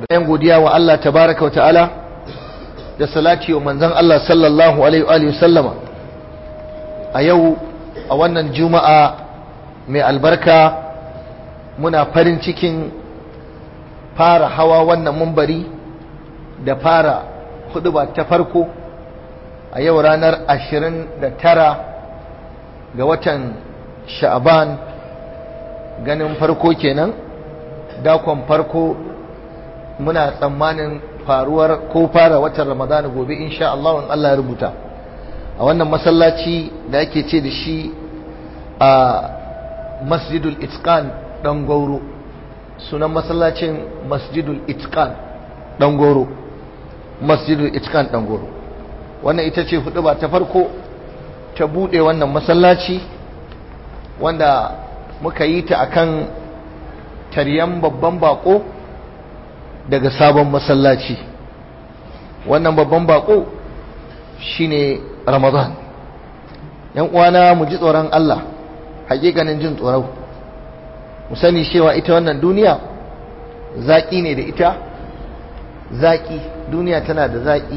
bayan godiya wa Allah tabaraka wa ta'ala da salati wa manzon Allah sallallahu alaihi wa sallama a yau a wannan juma'a mai albarka muna farin cikin fara hawa wannan mumbari da fara huduba ta farko a yau ranar 29 ga watan sha'aban ganin farko kenan dakon farko muna tsammanin faruwar ko fara watan ramadana gobe insha Allah in Allah ya rubuta a wannan masallaci da ake ce da shi a masjidul itqan dan gauro sunan masallacin masjidul itqan dan goro masjidul itqan dan goro wannan ita ce hudu ba ta farko ta bude wannan masallaci wanda muka yi ta akan taryan babban bako daga sabon masallaci wannan babban bako shine ramadan yan uwana mu ji tsoron Allah hakikanin jin tsoro mu sani cewa ita wannan duniya zaki ne da ita zaki duniya tana da zaki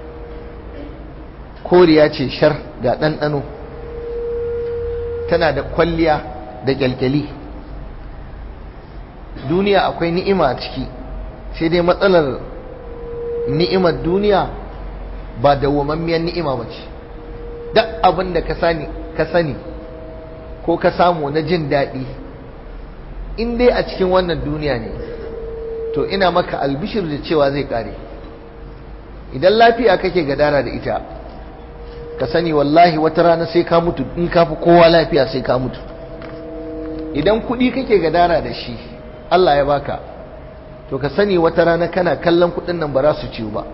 koriya ce shar ga ɗanɗano tana da kwalliya da kyalkyali duniya akwai ni'ima a ciki sai dai matsalar ni'imar duniya ba dawwammamiyar ni'ima ba ce duk abin da ka sani ko ka samu na jin daɗi in dai a cikin wannan duniya ne to ina maka albishir da cewa zai ƙare idan lafiya kake gadara da ita ka sani wallahi wata rana sai ka mutu in ka fi kowa lafiya sai ka mutu idan kuɗi kake gadara da shi Allah ya baka to ka sani wata rana kana kallon kuɗin nan ba za su ciwo ba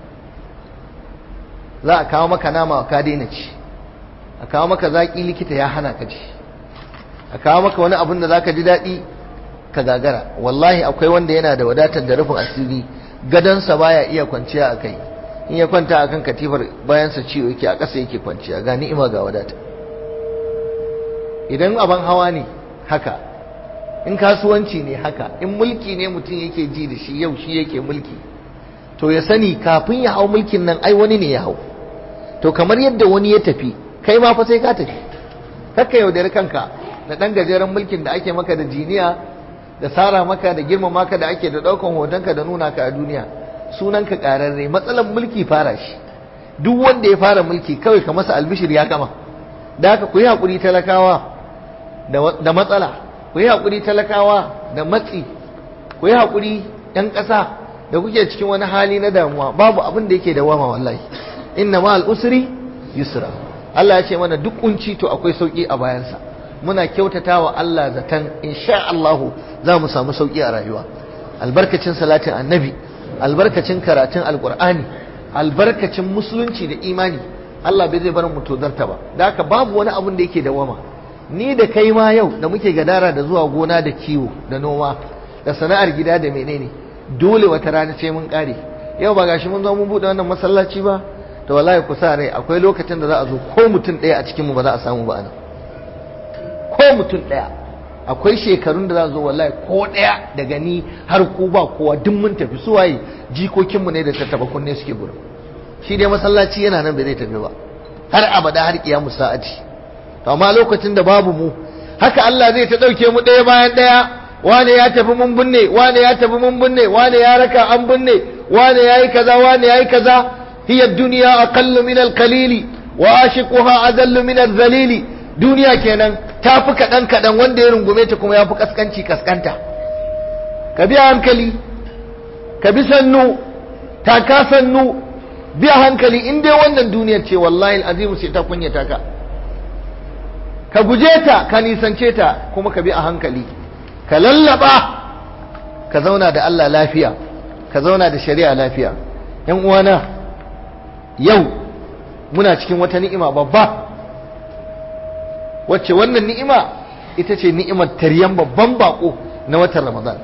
za a kawo maka nama ka daina ci a kawo maka zaƙi likita ya hana ka ci a kawo maka wani abin da za ka ji daɗi ka gagara wallahi akwai wanda yana da wadatar da rufin asiri gadonsa baya iya kwanciya a kai in ya kwanta akan katifar bayansa ciwo yake a ƙasa yake kwanciya ga ni'ima ga wadata idan abin hawa ne haka in kasuwanci ne haka in mulki ne mutum yake ji da shi yau shi yake mulki to ya sani kafin ya hau mulkin nan ai wani ne ya hau to kamar yadda wani ya tafi kai ma fa sai ka tafi kakka yaudari kanka da ɗan gajeren mulkin da ake maka da jiniya da sara maka da girmama ka da ake da ɗaukan hotonka da nuna ka a duniya sunanka ƙararre matsalar mulki fara shi duk wanda ya fara mulki kawai ka masa albishir ya gama da haka ku yi haƙuri talakawa da matsala ku yi haƙuri talakawa da matsi ku yi haƙuri ‘yan ƙasa da kuke cikin wani hali na damuwa babu abin da yake da wama wallahi inna ma al'usri yusra Allah ya ce mana duk kunci to akwai sauƙi a bayansa muna kyautata wa Allah zaton insha Allahu za mu samu sauƙi a rayuwa albarkacin salatin annabi albarkacin karatun alƙur'ani albarkacin musulunci da imani Allah bai zai bar mu tozarta ba da haka babu wani abin da yake da wama ni da kai ma yau da muke gadara da zuwa gona da kiwo da noma da sana'ar gida da menene dole wata rana ce mun kare yau ba gashi mun zo mun bude wannan masallaci ba to wallahi ku sa rai akwai lokacin da za a zo ko mutum ɗaya a cikin mu ba za a samu ba anan ko mutum ɗaya akwai shekarun da za a zo wallahi ko ɗaya daga ni har ku ba kowa duk mun tafi su waye jikokinmu ne da tattaba kunne suke gurin shi dai masallaci yana nan bai zai tafi ba har abada har kiyamu sa'ati to amma lokacin da babu mu haka Allah zai ta dauke mu ɗaya bayan ɗaya wane ya tafi mun binne wane ya tafi mun binne wane ya raka an binne wane yayi kaza wane yayi kaza hiya dunya aqallu min al-qalili wa ashiquha adallu min al-dhalili duniya kenan tafi kadan kadan wanda ya rungume ta kuma yafi kaskanci kaskanta ka bi hankali ka bi sannu ta ka sannu bi hankali in dai wannan duniyar ce wallahi al-azim sai ta kunyata ka ka guje ta ka nisance ta kuma ka bi a hankali ka lallaba ka zauna da Allah lafiya ka zauna da shari'a lafiya yan uwana yau muna cikin wata ni'ima babba wacce wannan ni'ima ita ce ni'imar taryan babban bako na watan ramadan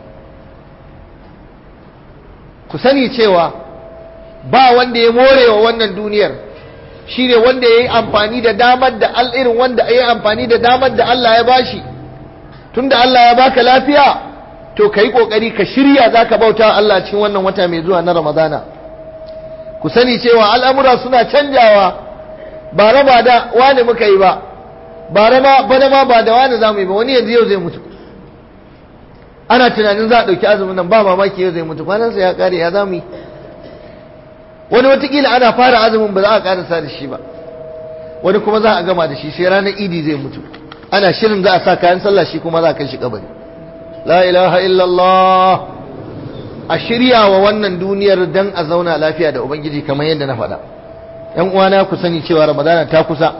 ku sani cewa ba wanda ya more wa wannan duniyar shi ne wanda ya yi amfani da damar da irin wanda ya yi amfani da damar da Allah ya bashi tunda Allah ya baka lafiya to ka yi ƙoƙari ka shirya za ka bauta Allah cikin wannan wata mai zuwa na ramadana ku sani cewa al'amura suna canjawa ba raba da wani muka yi ba ba rama bana ma ba da wani za mu yi ba wani yanzu yau zai mutu ana tunanin za a ɗauki azumin nan ba mamaki yau zai mutu kwanansa ya ƙare ya za mu yi wani watakila ana fara azumin ba za a ƙarasa da shi ba wani kuma za a gama da shi sai ranar idi zai mutu ana shirin za a sa kayan sallah shi kuma za a kai shi kabari la ilaha illallah a shirya wa wannan duniyar dan a zauna lafiya da ubangiji kamar yadda na faɗa yan uwana ku sani cewa ramadana ta kusa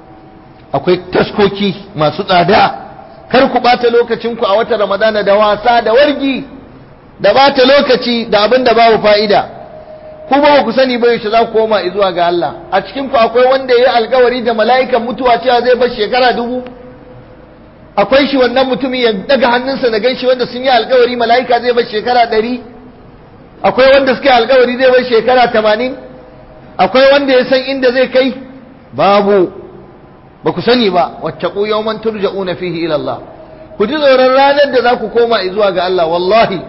akwai taskoki masu tsada kar ku ɓata lokacinku a watan ramadana da wasa da wargi da ɓata lokaci da abin da babu fa'ida ku ba ku sani ba yaushe za ku koma zuwa ga Allah a cikin ku akwai wanda ya yi alkawari da mala'ikan mutuwa cewa zai bar shekara dubu akwai shi wannan mutumin ya daga hannunsa na ganshi wanda sun yi alkawari mala'ika zai bar shekara ɗari akwai wanda suka yi alkawari zai bar shekara tamanin akwai wanda ya san inda zai kai babu ba ku sani ba wattaqu yawman turja'una fihi ila Allah ku ji tsoron ranar da za ku koma zuwa ga Allah wallahi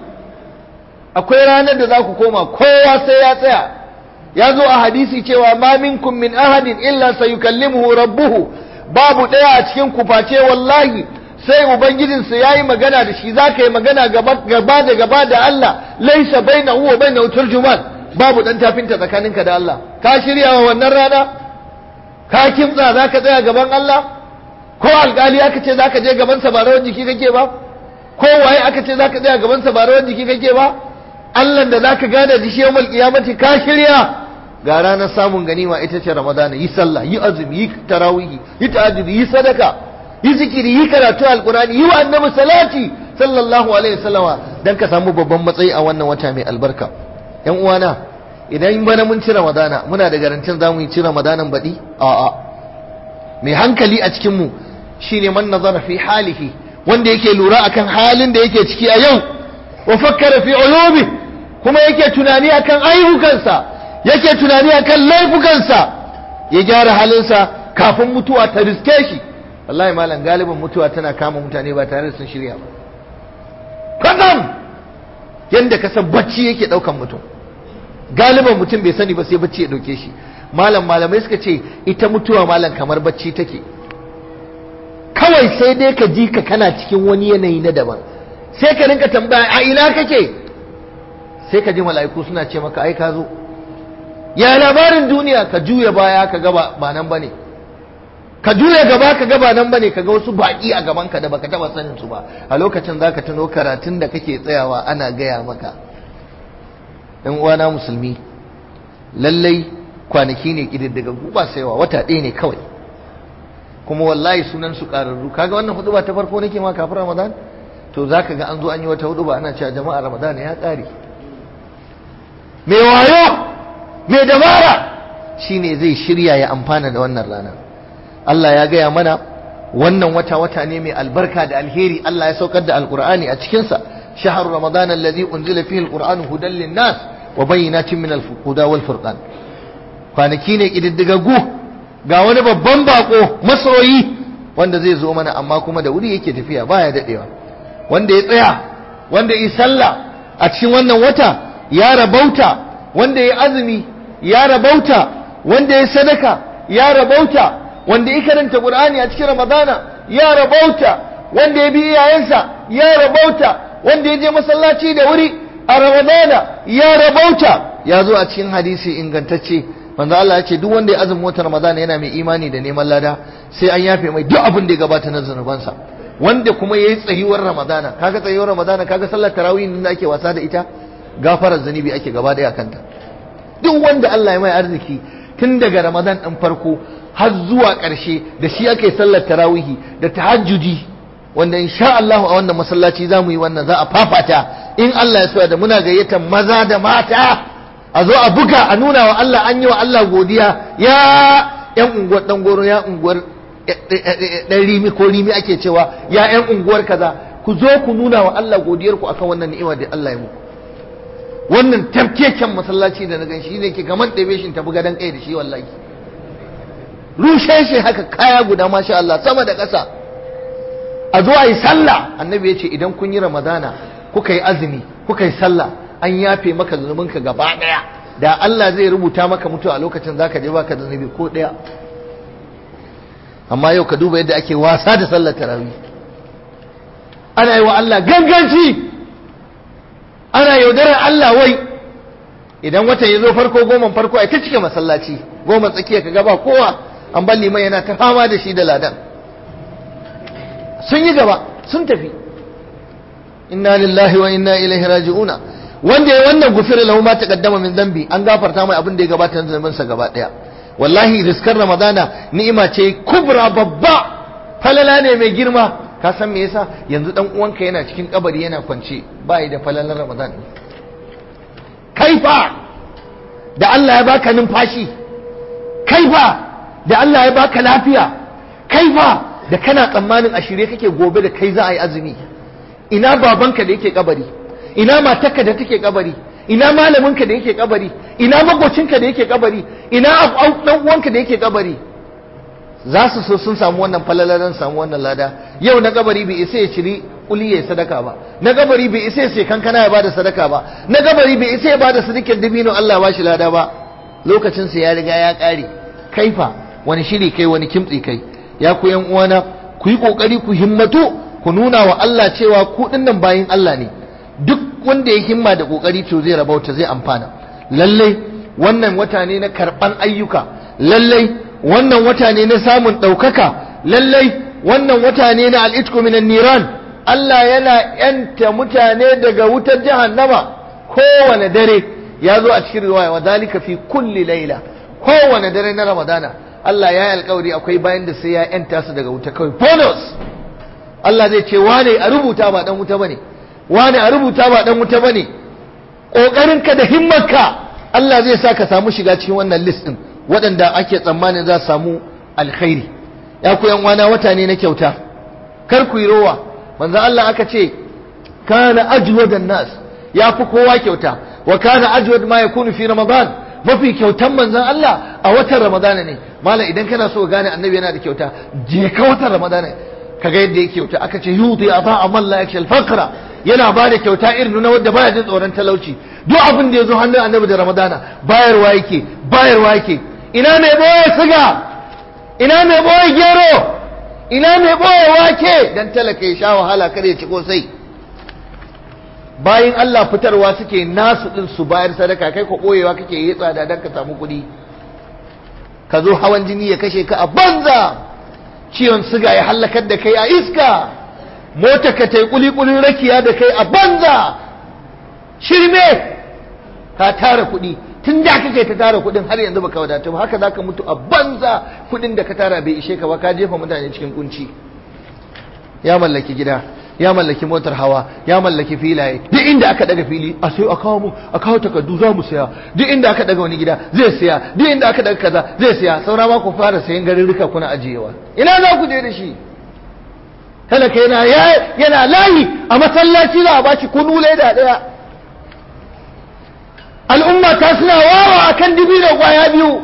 akwai ranar da za ku koma kowa sai ya tsaya ya zo a hadisi cewa ma minkum min ahadin illa sayukallimuhu rabbuhu babu ɗaya a cikin ku face wallahi sai ubangijinsa ya yi magana da shi za ka yi magana gaba da gaba da Allah laisa baina huwa baina turjuman babu dan tafinta tsakaninka da Allah ka shirya wa wannan rana ka kimtsa za ka tsaya gaban Allah ko alkali aka ce za ka je gabansa ba rawar jiki kake ba ko waye aka ce za ka tsaya gabansa ba rawar jiki kake ba Allah da za ka gane da shi yawmal qiyamati ka shirya ga ranar samun ganima ita ce ramadana yi sallah yi azumi yi tarawihi yi ta'ajjudi yi sadaka yi zikiri yi karatu alqurani yi wa annabi salati sallallahu alaihi wasallama dan ka samu babban matsayi a wannan wata mai albarka yan uwana idan bana mun ci ramadana muna da garantin za mu yi ci ramadanan baɗi a'a mai hankali a cikin mu shine man nazara fi halihi wanda yake lura akan halin da yake ciki a yau wa fakkara fi uyubi kuma yake tunani akan ayyukansa yake tunani akan laifukansa ya gyara halinsa kafin mutuwa ta riske shi wallahi malam galibin mutuwa tana kama mutane ba tare da sun shirya ba kadam yanda ka san bacci yake daukan mutum galiban mutum bai sani ba sai bacci ya dauke shi malam malamai suka ce ita mutuwa malam kamar bacci take kawai sai dai ka ji ka kana cikin wani yanayi na daban sai ka rinka tambaya a ina kake sai ka ji mala'iku suna ce maka ai ka zo ya labarin duniya ka juya baya ka gaba ba nan bane ka juya gaba ka gaba nan bane ka ga wasu baki a gaban ka da baka taba sanin su ba a lokacin zaka tuno karatun da kake tsayawa ana gaya maka ɗan uwana musulmi lallai kwanaki ne kididdiga ba saiwa wata ɗaya ne kawai kuma wallahi sunan su ƙararru kaga wannan hudu ba ta farko nake ma kafin ramadan to zaka ga an zo an yi wata hudu ba ana cewa jama'a ramadan ya ƙare mai wayo mai dabara shine zai shirya ya amfana da wannan rana Allah ya gaya mana wannan wata wata ne mai albarka da alheri Allah ya saukar da alqur'ani a cikin sa shahru ramadan alladhi unzila fihi alqur'anu hudan linnas wa bayyinatin min alhuda wal furqan kwanaki ne kididdigaggu ga wani babban bako masoyi wanda zai zo mana amma kuma da wuri yake tafiya baya dadewa wanda ya tsaya wanda ya sallah a cikin wannan wata ya rabauta wanda ya azumi ya rabauta wanda ya sadaka ya rabauta wanda ya karanta Qur'ani a cikin Ramadana ya rabauta wanda ya bi iyayensa ya rabauta wanda ya je masallaci da wuri a Ramadana ya rabauta ya zo a cikin hadisi ingantacce manzo Allah ya ce duk wanda ya azumi watan Ramadana yana mai imani da neman lada sai an yafe mai duk abin da ya gabata na zanubansa wanda kuma yayi tsayuwar Ramadana kaga tsayuwar Ramadana kaga sallar tarawih da ake wasa da ita gafarar zanibi ake gaba daya kanta duk wanda Allah ya mai arziki tun daga Ramadan ɗin farko har zuwa ƙarshe da shi ake sallar tarawihi da tahajjudi wanda insha Allah a wannan masallaci za mu yi wannan za a fafata in Allah ya so da muna gayyatar maza da mata a zo a buga a nuna wa Allah an yi wa Allah godiya ya yan unguwar dan goro ya unguwar dan rimi ko rimi ake cewa ya yan unguwar kaza ku zo ku nuna wa Allah godiyar ku akan wannan ni'ima da Allah ya muku wannan tafkeken masallaci da na gan shi ne ke gaman ɗebe shi tafi gadon kai da shi wallahi rushe shi haka kaya guda masha Allah sama da ƙasa a zo a yi sallah annabi ya ce idan kun yi ramadana kuka yi azumi kuka yi sallah an yafe maka zunubinka gaba daya da Allah zai rubuta maka mutuwa a lokacin zaka je baka da zunubi ko daya amma yau ka duba yadda ake wasa da sallar tarawih ana yi wa Allah ganganci ana yaudarar Allah wai idan watan ya zo farko goma farko ai ta cike masallaci goma tsakiya ka gaba kowa an bar liman yana ta fama da shi da ladan sun yi gaba sun tafi inna lillahi wa inna ilaihi raji'una wanda ya wannan gufira lahu ma taqaddama min dhanbi an gafarta mai abin da ya gabata da zaman sa gaba daya wallahi riskar ramadana ni'ima ce kubra babba falala ne mai girma ka san me yasa yanzu dan uwanka yana cikin kabari yana kwance bai da falalar ramadan kaifa da Allah ya baka numfashi kaifa da Allah ya baka lafiya kaifa da kana tsammanin a shirye kake gobe da kai za a yi azumi ina babanka da yake kabari ina matarka da take kabari ina malaminka da yake kabari ina magocinka da yake kabari ina dan uwanka da yake kabari za su so sun samu wannan falalaran samu wannan lada yau na kabari bai isa ya ciri kuli ya sadaka ba na kabari bai isa ya sai kankana ya bada sadaka ba na kabari bai isa ya bada sadikin dabino Allah ya bashi lada ba lokacin sa ya riga ya kare kaifa wani shiri kai wani kimtsi kai ya ku yan uwana ku yi kokari ku himmatu ku nuna wa Allah cewa ku dinnan bayin Allah ne duk wanda ya himma da kokari to zai rabauta zai amfana lallai wannan wata ne na karban ayyuka lallai wannan wata ne na samun ɗaukaka lallai wannan wata ne na al'itku minan niran Allah yana yanta mutane daga wutar jahannama kowane dare ya zo a cikin riwaya wa zalika fi kulli laila kowane dare na ramadana Allah ya yi alkawari akwai bayan da sai ya yanta su daga wuta kawai bonus Allah zai ce wane a rubuta ba dan wuta bane wane a rubuta ba dan wuta bane kokarin ka da himmarka Allah zai sa ka samu shiga cikin wannan list din waɗanda ake tsammanin za su samu alkhairi ya ku yan wana wata ne na kyauta kar ku yi rowa manzo Allah aka ce kana ajwadan nas ya fi kowa kyauta wa kana ajwad ma yakunu fi ramadan mafi kyautan manzon Allah a watan ramadana ne mala idan kana so gane annabi yana da kyauta je ka watan ramadana kaga yadda yake kyauta aka ce yuti ata amal la yakshal faqra yana ba da kyauta irin na wanda baya jin tsoron talauci duk abin da ya zo hannun annabi da ramadana bayarwa yake bayarwa yake ina mai boye siga ina mai boye gero ina mai boye wake dan talaka ya sha wahala kar ya ci kosai bayin Allah fitarwa suke nasu din su bayar sadaka kai ko boyewa kake yi tsada dan ka samu kuɗi ka zo hawan jini ya kashe ka a banza ciwon siga ya hallakar da kai a iska mota ka tai kulikulin rakiya da kai a banza shirme ka tara kuɗi tun da kake ta tara kuɗin har yanzu baka wadatu ba haka zaka mutu a banza kuɗin da ka tara bai ishe ka ba ka jefa mutane cikin kunci ya mallaki gida ya mallaki motar hawa ya mallaki filaye duk inda aka daga fili a sai a kawo mu a kawo takardu za mu saya duk inda aka daga wani gida zai saya duk inda aka daga kaza zai saya saura ma ku fara sayan garirrika kuna ajiyewa ina za ku je da shi talaka yana yana layi a masallaci za a baci kunu leda daya al'umma ta suna wawa akan dibi da kwaya biyu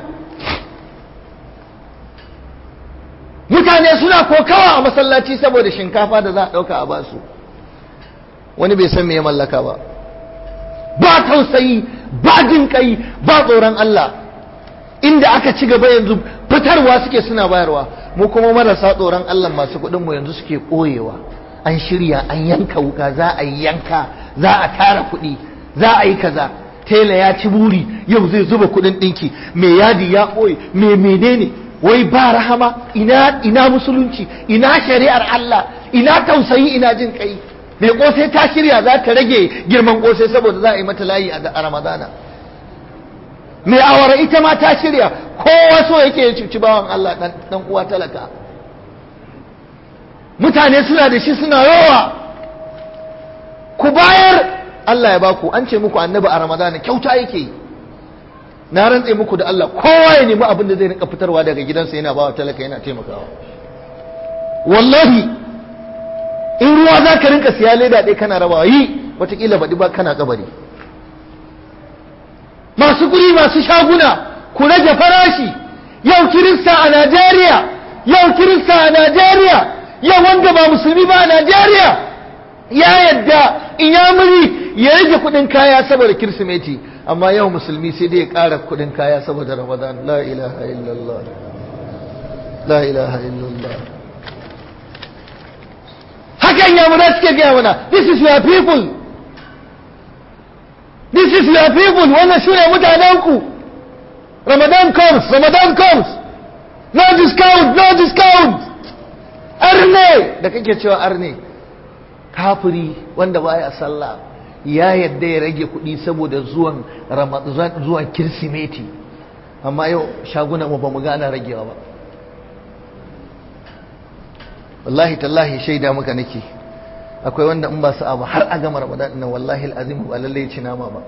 mutane suna kokawa a masallaci saboda shinkafa da za a ɗauka a basu wani bai san me ya mallaka ba ba tausayi ba jin kai ba tsoron Allah inda aka ci gaba yanzu fitarwa suke suna bayarwa mu kuma marasa tsoron Allah masu kuɗin mu yanzu suke ɓoyewa an shirya an yanka wuka za a yi yanka za a tara kuɗi za a yi kaza tela ya ci buri yau zai zuba kuɗin ɗinki mai yadi ya ɓoye mai menene wai ba rahama ina ina musulunci ina shari'ar Allah ina tausayi ina jin kai mai kosai ta shirya za ta rage girman kosai saboda za a yi mata layi a ramadana mai awara ita ma ta shirya kowa so yake ya cuci bawan Allah dan uwa talaka mutane suna da shi suna rawa ku bayar Allah ya baku an ce muku annabi a ramadana kyauta yake yi na rantse muku da Allah kowa ya nemi abin da zai rinka fitarwa daga gidansa yana bawa talaka yana taimakawa wallahi in ruwa za ka rinka siya leda ɗaya kana rabawa yi watakila baɗi ba kana kabari masu guri masu shaguna ku rage farashi yau kirista a Najeriya yau kirista a Najeriya yau wanda ba musulmi ba a Najeriya ya yadda inyamuri ya rage kudin kaya saboda kirsimeti amma yau musulmi sai dai ya ƙara kudin kaya saboda ramadan la ilaha illallah la ilaha illallah hakan yamurai suke gaya mana this is your people this is your people wannan su ne mutanenku ramadan comes ramadan comes no discount no discount arne da kake cewa arne kafiri wanda baya sallah ya yadda ya rage kuɗi saboda zuwan ramadan zuwan kirsimeti amma yau shagunan mu ba mu gana ragewa ba wallahi tallahi shaida muka nake akwai wanda in ba su abu har a gama ramadan nan wallahi alazim ba lalle ya ci nama ba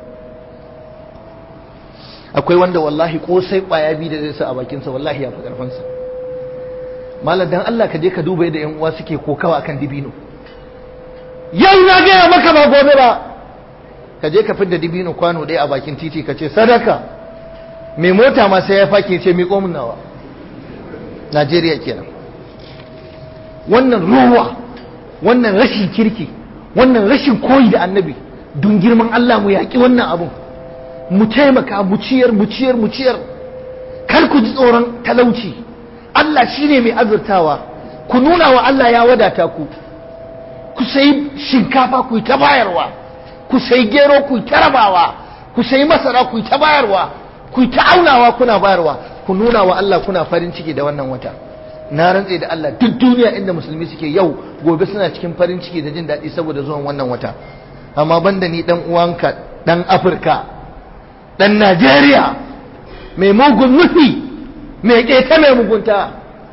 akwai wanda wallahi kosai kwaya biyu da zai sa a bakinsa wallahi ya fi karfansa malam dan Allah ka je ka duba yadda yan uwa suke kokawa akan dibino yau na gaya maka ba gobe ba ka je ka fidda dibino kwano ɗaya a bakin titi ka ce sadaka mai mota ma sai ya fake ce miƙo min nawa Najeriya kenan wannan ruwa wannan rashin kirki wannan rashin koyi da annabi don girman Allah mu yaƙi wannan abun mu taimaka mu ciyar mu ciyar mu ciyar kar ku ji tsoron talauci Allah shine mai azurtawa ku nuna wa Allah ya wadata ku ku sayi shinkafa ku yi ta bayarwa ku sayi gero ku yi ta rabawa ku sayi masara ku yi ta bayarwa ku yi ta aunawa kuna bayarwa ku nuna wa Allah kuna farin ciki da wannan wata na rantse da Allah duk duniya inda musulmi suke yau gobe suna cikin farin ciki da jin daɗi saboda zuwan wannan wata amma banda ni dan uwanka dan Afirka dan Najeriya mai mugun nufi mai keta mai mugunta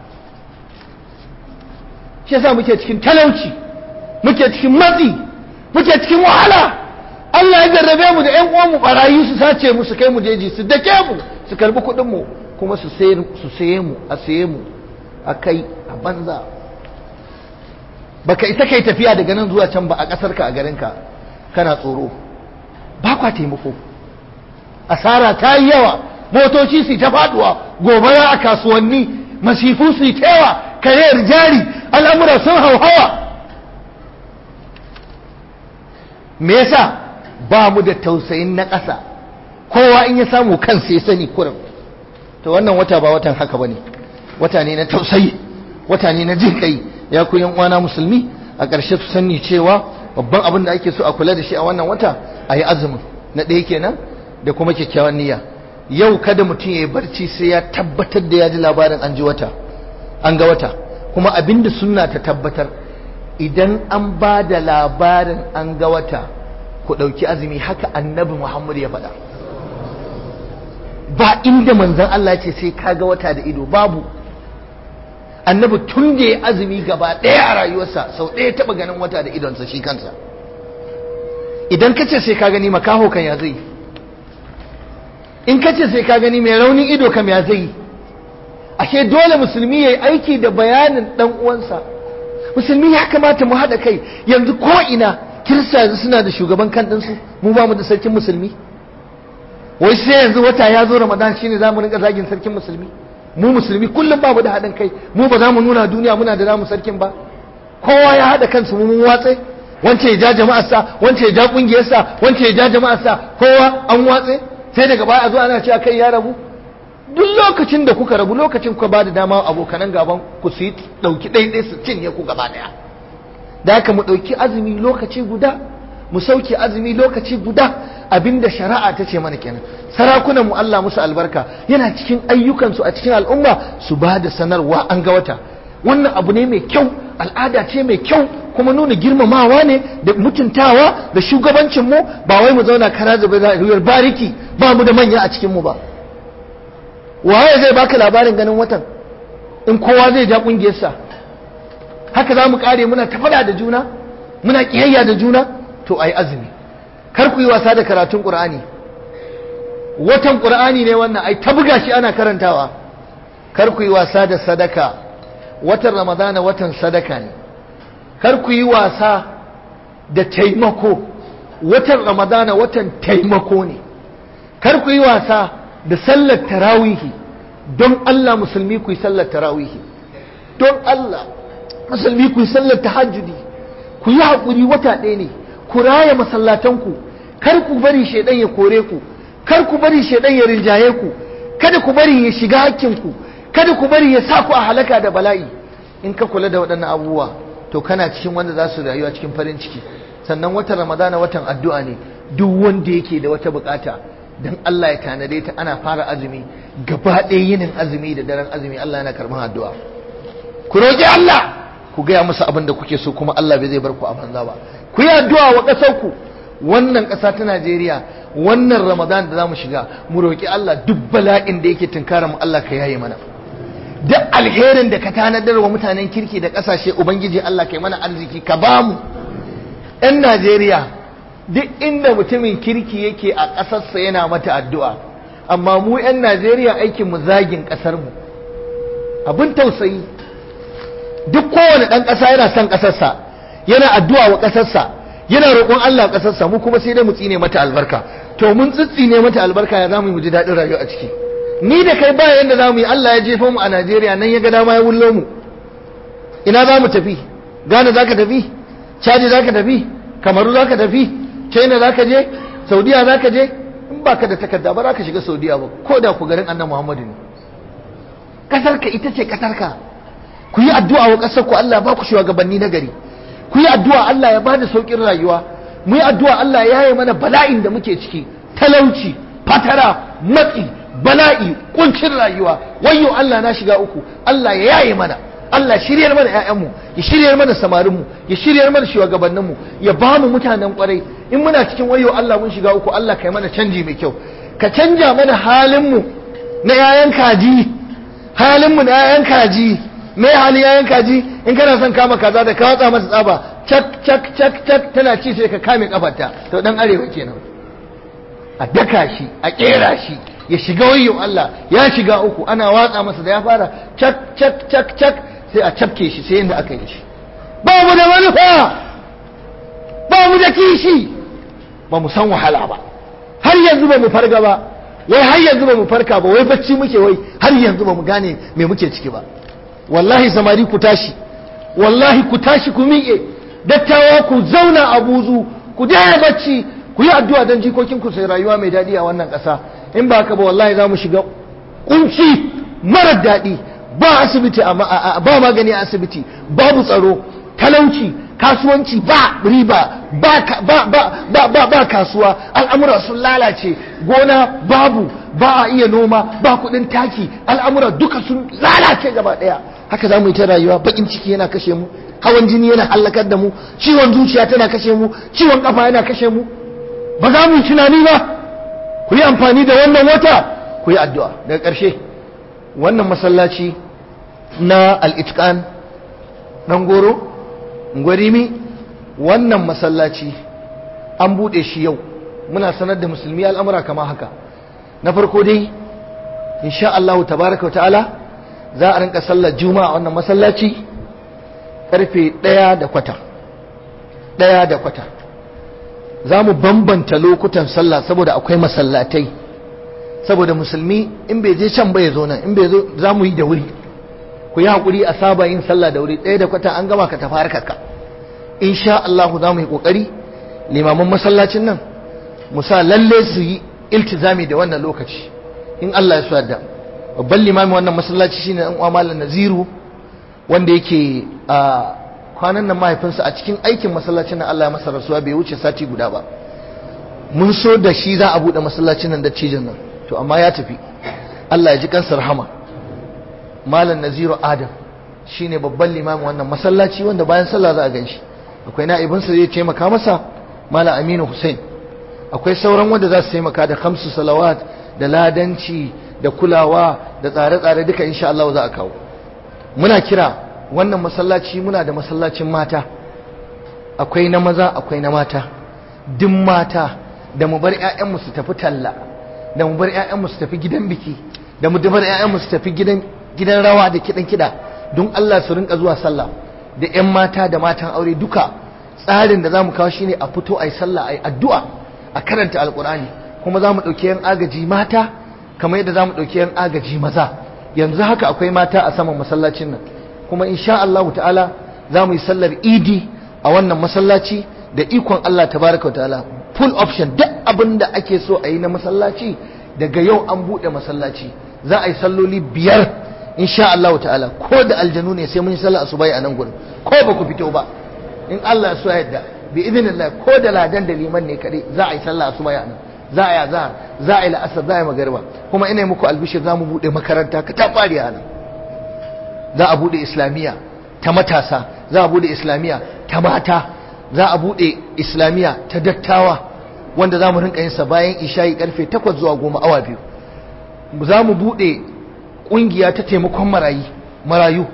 shi yasa muke cikin talauci muke cikin matsi muke cikin wahala Allah ya jarrabe mu da ƴan uwan mu barayi su sace mu su kai mu jeji su dake mu su karbi kuɗin mu kuma su su saye mu a saye mu a kai a banza baka isa kai tafiya daga nan zuwa can ba a ƙasarka a garinka kana tsoro ba kwa taimako asara ta yi yawa motoci su ta faduwa gobara a kasuwanni masifu su ta yawa kariyar jari al'amura sun hauhawa me yasa ba mu da tausayin na ƙasa kowa in ya samu kansa ya sani kurin to wannan wata ba watan haka bane wata ne na tausayi wata ne na jin kai ya ku yan uwana musulmi a ƙarshe su sani cewa babban abin da ake so a kula da shi a wannan wata a yi azumin na ɗaya kenan da kuma kyakkyawan niyya yau kada mutum ya yi barci sai ya tabbatar da ya ji labarin an ji wata an ga wata kuma abinda sunna ta tabbatar idan an ba da labarin an ga wata ku ɗauki azumi haka annabi muhammad ya faɗa ba inda manzon Allah ce sai ka ga wata da ido babu annabi tun da ya azumi gaba ɗaya a rayuwarsa sau ɗaya taɓa ganin wata da idonsa shi kansa idan ka ce sai ka gani makaho kan ya zai in ka ce sai ka gani mai raunin ido kam ya zai ashe dole musulmi ya yi aiki da bayanin ɗan uwansa musulmi ya kamata mu haɗa kai yanzu ko ina kirista yanzu suna da shugaban kan ɗinsu mu ba mu da sarkin musulmi wai sai yanzu wata ya zo ramadan shine za mu rinka zagin sarkin musulmi mu musulmi kullum babu da haɗin kai mu ba za mu nuna duniya muna da namu sarkin ba kowa ya haɗa kansu mu mun watse wance ya ja jama'arsa wance ya ja ƙungiyarsa wance ya ja jama'arsa kowa an watse sai daga baya a zo ana cewa kai ya rabu duk lokacin da kuka rabu lokacin kuka ba da dama abokanan gaban ku su yi ɗauki ɗaiɗai su cinye ku gaba ɗaya da haka mu ɗauki azumi lokaci guda mu sauke azumi lokaci guda abinda shari'a ta ce mana kenan sarakunan mu Allah musu albarka yana cikin ayyukansu a cikin al'umma su ba da sanarwa an ga wata wannan abu ne mai kyau al'ada ce mai kyau kuma nuna girmamawa ne da mutuntawa da shugabancin mu ba wai mu zauna kara zube da ruyar bariki ba mu da manya a cikin mu ba waye zai baka labarin ganin watan in kowa zai ja kungiyarsa haka za mu kare muna tafada da juna muna kiyayya da juna to ai azumi kar ku yi wasa da karatun qur'ani watan qur'ani ne wannan ai ta buga shi ana karantawa kar ku yi wasa da sadaka watan ramadana watan sadaka ne kar ku yi wasa da taimako watan ramadana watan taimako ne kar ku yi wasa da sallar tarawihi don Allah musulmi ku yi sallar tarawihi don Allah musulmi ku yi sallar tahajjudi ku yi haƙuri wata ɗaya ne ku raya masallatanku kar ku bari shaidan ya kore ku kar ku bari shaidan ya rinjaye ku kada ku bari ya shiga hakkinku kada ku bari ya sa ku a halaka da bala'i in ka kula da waɗannan abubuwa to kana cikin wanda za su rayuwa cikin farin ciki sannan watan ramadana watan addu'a ne duk wanda yake da wata bukata dan Allah ya tanade ta ana fara azumi gaba ɗaya yinin azumi da daren azumi Allah yana karɓar addu'a ku roƙi Allah ku gaya musu abin da kuke so kuma Allah bai zai bar ku a banza ba ku yi addu'a wa ƙasar ku wannan ƙasa ta Najeriya wannan Ramadan da zamu shiga mu roƙi Allah duk bala'in da yake tunkara mu Allah ka yaye mana duk alherin da ka tanadar wa mutanen kirki da ƙasashe ubangiji Allah kai mana arziki ka ba mu 'yan Najeriya duk inda mutumin kirki yake a ƙasarsa yana mata addu'a amma mu 'yan Najeriya aikin mu zagin ƙasar mu abin tausayi duk kowane ɗan ƙasa yana son ƙasarsa yana addu'a wa ƙasarsa yana roƙon Allah ƙasarsa mu kuma sai dai mu tsine mata albarka to mun tsitsine mata albarka ya zamu yi mu ji daɗin rayuwa a ciki ni da kai ba yanda zamu yi Allah ya jefa mu a Najeriya nan ya ga dama ya wullo mu ina za mu tafi Ghana za ka tafi Chad za ka tafi Kamaru za ka tafi China za ka je Saudiya za ka je in ba ka da takarda ba za ka shiga Saudiya ba ko da ku garin annan Muhammadu ne ƙasarka ita ce ƙasarka ku yi addu'a wa ƙasar ku Allah ba ku shugabanni na gari ku yi addu'a Allah ya bada saukin rayuwa mu yi addu'a Allah ya yi mana bala'in da muke ciki talauci fatara matsi bala'i kuncin rayuwa wayyo Allah na shiga uku Allah ya yaye mana Allah shiryar mana ƴaƴanmu ya shiryar mana samarinmu ya shiryar mana shugabanninmu ya ba mu mutanen kwarai in muna cikin wayyo Allah mun shiga uku Allah kai mana canji mai kyau ka canja mana halinmu na ƴaƴan kaji halinmu na ƴaƴan kaji me hali yayan kaji in kana son kama kaza da ka watsa masa tsaba cak cak cak cak tana ci sai ka kame kafarta to dan arewa kenan a daka shi a kera shi ya shiga wayo Allah ya shiga uku ana watsa masa da ya fara cak cak cak cak sai a cafke shi sai yanda aka yi shi ba mu da manufa ba mu da kishi ba mu san wahala ba har yanzu ba mu farga ba wai har yanzu ba mu farka ba wai bacci muke wai har yanzu ba mu gane me muke ciki ba wallahi samari ku tashi wallahi ku tashi ku miƙe dattawa ku zauna a buzu ku daina bacci ku yi addu'a don jikokin ku sai rayuwa mai daɗi a wannan ƙasa in ba haka ba wallahi za mu shiga kunci marar daɗi ba asibiti ba magani a asibiti babu tsaro talauci kasuwanci ba riba ba ba kasuwa al'amura sun lalace gona babu ba a iya noma ba kudin taki al'amura duka sun lalace gaba daya haka za mu yi ta rayuwa bakin ciki yana kashe mu hawan jini yana hallakar da mu ciwon zuciya tana kashe mu ciwon kafa yana kashe mu ba za mu yi tunani ba ku yi amfani da wannan wata ku yi addu'a daga ƙarshe wannan masallaci na al'itkan ɗan goro gwarimi wannan masallaci an buɗe shi yau muna sanar da musulmi al'amura kama haka na farko dai insha Allah tabaraka ta'ala za a rinka sallar juma'a wannan masallaci karfe ɗaya da kwata ɗaya da kwata za mu bambanta lokutan sallah saboda akwai masallatai saboda musulmi in bai je can bai zo nan in bai zo za mu yi da wuri ku yi haƙuri a saba yin sallah da wuri ɗaya da kwata an gama ka tafi harkarka insha Allah za mu yi ƙoƙari limaman masallacin nan mu sa lalle su yi iltizami da wannan lokaci in Allah ya so yadda babban limamin wannan masallaci shine dan uwa malam Naziru wanda yake a kwanan nan mahaifinsa a cikin aikin masallacin nan Allah ya masa rasuwa bai wuce sati guda ba mun so da shi za a bude masallacin nan da cijin nan to amma ya tafi Allah ya ji kansa rahama malam Naziru Adam shine babban limamin wannan masallaci wanda bayan sallah za a ganshi akwai na'ibinsa zai taimaka masa malam Aminu Hussein akwai sauran wanda za su taimaka da khamsu salawat da ladanci da kulawa da tsare-tsare duka insha Allah za a kawo muna kira wannan masallaci muna da masallacin mata akwai na maza akwai na mata duk mata da mu bar ƴaƴanmu su tafi talla da mu bar ƴaƴanmu su tafi gidan biki da mu bar ƴaƴanmu su tafi gidan gidan rawa da kidan kida don Allah su rinka zuwa sallah da ƴan mata da matan aure duka tsarin da zamu kawo shine a fito ayi sallah ayi addu'a a karanta alqur'ani kuma zamu dauki yan agaji mata kamar yadda zamu dauki yan agaji maza yanzu haka akwai mata a saman masallacin nan kuma insha Allah ta'ala za mu yi sallar idi a wannan masallaci da ikon Allah tabaraka wa ta'ala full option duk abin da ake so a yi na masallaci daga yau an buɗe masallaci za a yi salloli biyar insha Allah ta'ala ko da aljanu ne sai mun yi sallah asubai a nan gurin ko ba ku fito ba in Allah ya so yadda bi idinillah ko da ladan da liman ne kadai za a yi sallah asubai a nan za a yi azhar za a yi la'asar za a yi magariba kuma ina muku albishir za mu buɗe makaranta ka ta fari a nan za a buɗe islamiyya ta matasa za a buɗe islamiyya ta mata za a buɗe islamiyya ta dattawa wanda za mu rinka yin sa bayan isha'i karfe 8 zuwa 10 awa biyu za mu buɗe ƙungiya ta taimakon marayu marayu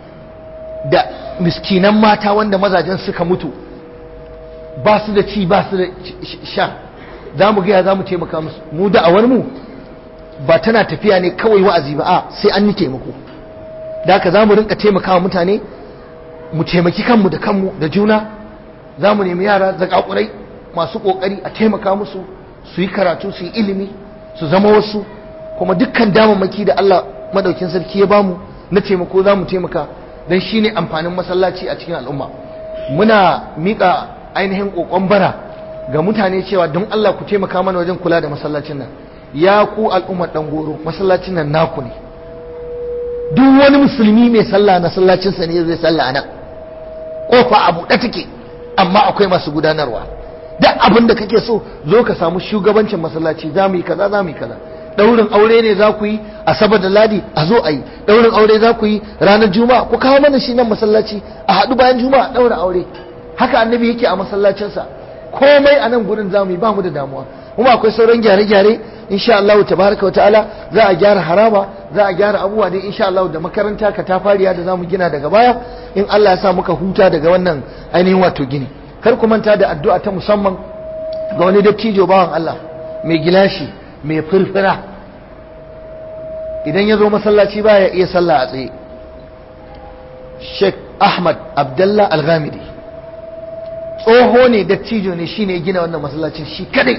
da miskinan mata wanda mazajen suka mutu ba su da ci ba su da sha za mu gaya za mu taimaka musu mu da'awar mu ba tana tafiya ne kawai wa'azi ba a sai an yi taimako da haka za mu rinka taimakawa mutane mu taimaki kanmu da kanmu da juna za mu nemi yara zakakurai masu kokari a taimaka musu su yi karatu su yi ilimi su zama wasu kuma dukkan damammaki da Allah madaukin sarki ya bamu na taimako za mu taimaka don shi ne amfanin masallaci a cikin al'umma muna miƙa ainihin ƙoƙon bara ga mutane cewa don Allah ku taimaka mana wajen kula da masallacin nan ya ku al'ummar ɗan goro masallacin nan naku ne duk wani musulmi mai sallah na sallacinsa ne zai sallah nan kofa a buɗe take amma akwai masu gudanarwa duk abin da kake so zo ka samu shugabancin masallaci za mu yi kaza za mu yi kaza daurin aure ne za ku yi asabar da ladi a zo a yi daurin aure za ku yi ranar juma'a ku kawo mana shi nan masallaci a haɗu bayan juma'a daura aure haka annabi yake a masallacinsa komai a nan gurin za mu yi ba mu da damuwa kuma akwai sauran gyare-gyare insha Allah tabaraka ta'ala za a gyara haraba za a gyara abubuwa dai insha Allah da makaranta ka ta fariya da zamu gina daga baya in Allah ya sa muka huta daga wannan ainihin wato gini kar ku manta da addu'a ta musamman ga wani dattijo bawan Allah mai gilashi mai furfura idan ya zo masallaci baya iya sallah a tsaye Sheikh Ahmad Abdullah Al-Ghamidi tsoho ne dattijo ne shine gina wannan masallacin shi kadai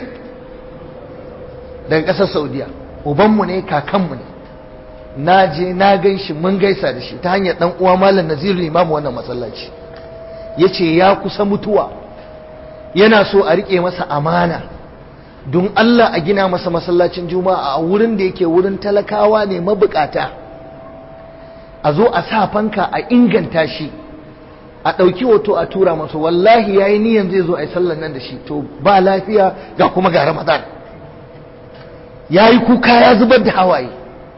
daga ƙasar saudiya ubanmu ne kakanmu ne na je na gan shi mun gaisa da shi ta hanyar ɗan uwa malam naziru limamu wannan masallaci ya ce ya kusa mutuwa yana so a riƙe masa amana don Allah a gina masa masallacin juma'a a wurin da yake wurin talakawa ne mabukata a zo a sa fanka a inganta shi a ɗauki hoto a tura masa wallahi ya yi niyan zai zo a yi sallan nan da shi to ba lafiya ga kuma ga ramadan ya yi kuka ya zubar da hawaye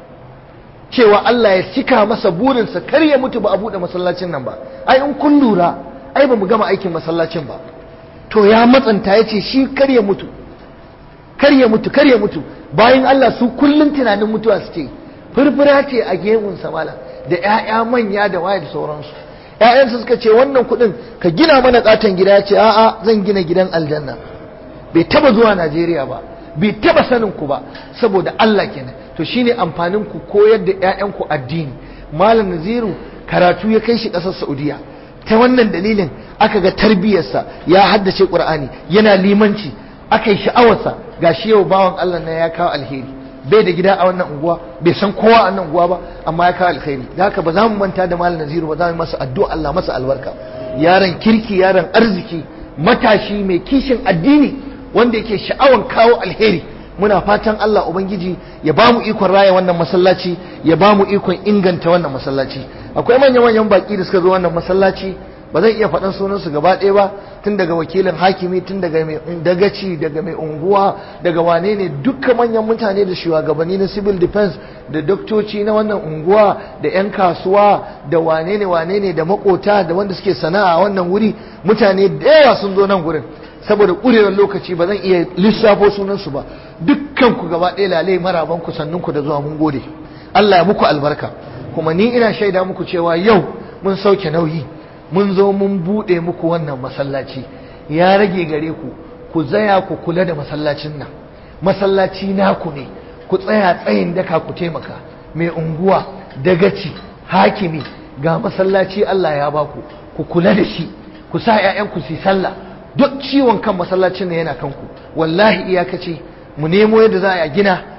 cewa Allah ya cika masa burinsa kar ya mutu ba a buɗe masallacin nan ba ai in kun lura ai ba mu gama aikin masallacin ba to ya matsanta ya ce shi kar ya mutu kar ya mutu kar ya mutu bayan Allah su kullum tunanin mutuwa suke furfura ce a gemun samala da 'ya'ya manya da waye da sauransu ‘ya'yansa suka ce wannan kuɗin ka gina mana katon gida ya ce a'a zan gina gidan aljanna bai taba zuwa najeriya ba bai taba sanin ku ba saboda allah kenan to shine amfanin ku koyar da ‘ya'yanku addini malam naziru karatu ya kai shi ƙasar saudiya ta wannan dalilin aka ga tarbiyyarsa ya haddace ƙur'ani yana limanci aka yi sha'awarsa ga shi yau bawan allah na ya kawo alheri bai da gida a wannan unguwa bai san kowa a wannan unguwa ba amma ya kawo alkhairi da haka ba za mu manta da malam naziru ba za mu masa addu'a Allah masa albarka yaron kirki yaron arziki matashi mai kishin addini wanda yake sha'awan kawo alheri muna fatan Allah ubangiji ya ba mu ikon raya wannan masallaci ya ba mu ikon inganta wannan masallaci akwai manyan manyan baki da suka zo wannan masallaci ba zan iya faɗan sunansu gaba ɗaya ba tun daga wakilin hakimi tun daga mai dagaci daga mai unguwa daga wane ne dukkan manyan mutane da shugabanni na civil defense da doktoci na wannan unguwa da 'yan kasuwa da wane ne wane ne da makota da wanda suke sana'a a wannan wuri mutane da yawa sun zo nan gurin saboda ƙurewar lokaci ba zan iya lissafo sunansu ba dukkan ku gaba ɗaya lalai maraban ku sannun ku da zuwa mun gode Allah ya muku albarka kuma ni ina shaida muku cewa yau mun sauke nauyi mun zo mun buɗe muku wannan masallaci ya rage gare ku ku tsaya ku kula da masallacin nan masallaci naku ne ku tsaya tsayin daka ku taimaka mai unguwa dagaci hakimi ga masallaci Allah ya baku ku kula da shi ku sa ƴaƴanku su sallah duk ciwon kan masallacin nan yana kanku wallahi iyakace mu nemo yadda za a gina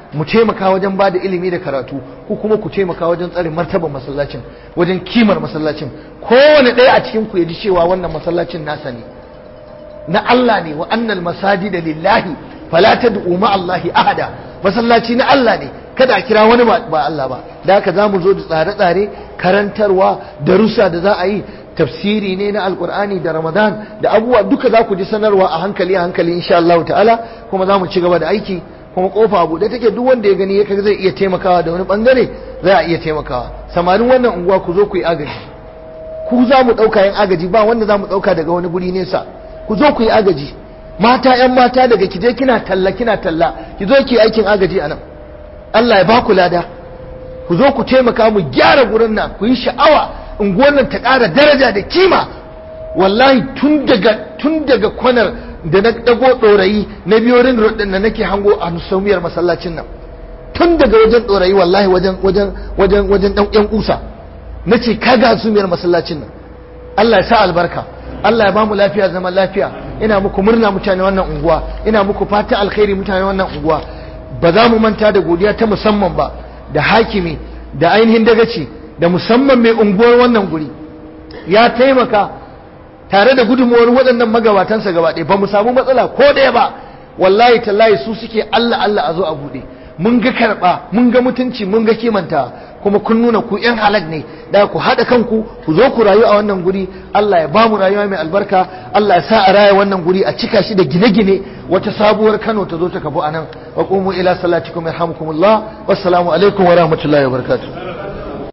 mu taimaka wajen ba da ilimi da karatu ko kuma ku taimaka wajen tsare martaban masallacin wajen kimar masallacin kowane ɗaya a cikin ku ya ji cewa wannan masallacin nasa ne na Allah ne wa annal masajida lillahi fala tad'u ma Allahi ahada masallaci na Allah ne kada a kira wani ba Allah ba da haka zamu zo da tsare-tsare karantarwa darussa da za a yi tafsiri ne na alkur'ani da ramadan da abubuwa duka za ku ji sanarwa a hankali a hankali insha Allah ta'ala kuma za mu ci gaba da aiki kuma kofa buɗe take duk wanda ya gani ya zai iya taimakawa da wani bangare za a iya taimakawa samarin wannan unguwa ku zo ku yi agaji ku za mu ɗauka yin agaji ba wanda za mu ɗauka daga wani guri nesa ku zo ku yi agaji mata yan mata daga ki je kina talla kina talla ki zo ki aikin agaji a nan Allah ya ba ku lada ku zo ku taimaka mu gyara gurin nan ku yi sha'awa unguwar nan ta ƙara daraja da kima wallahi tun daga tun daga kwanar da na dago ɗorayi na biyorin rodin da nake hango a nusaumiyar masallacin nan tun daga wajen ɗorayi wallahi wajen wajen wajen wajen ɗan ƴan kusa na ce kaga sumiyar masallacin nan Allah ya sa albarka Allah ya bamu lafiya zaman lafiya ina muku murna mutane wannan unguwa ina muku fata alkhairi mutane wannan unguwa ba za mu manta da godiya ta musamman ba da hakimi da ainihin dagaci da musamman mai unguwar wannan guri ya taimaka tare da gudunmuwar waɗannan magabatansa gaba ɗaya ba mu samu matsala ko ɗaya ba wallahi tallahi su suke Allah Allah a zo a buɗe mun ga karɓa mun ga mutunci mun ga kimanta kuma kun nuna ku yan halak ne da ku haɗa kanku ku zo ku rayu a wannan guri Allah ya ba mu rayuwa mai albarka Allah ya sa a raya wannan guri a cika shi da gine-gine wata sabuwar Kano ta zo ta kafu anan wa qumu ila salatikum yarhamukumullah wassalamu alaikum wa rahmatullahi wa barakatuh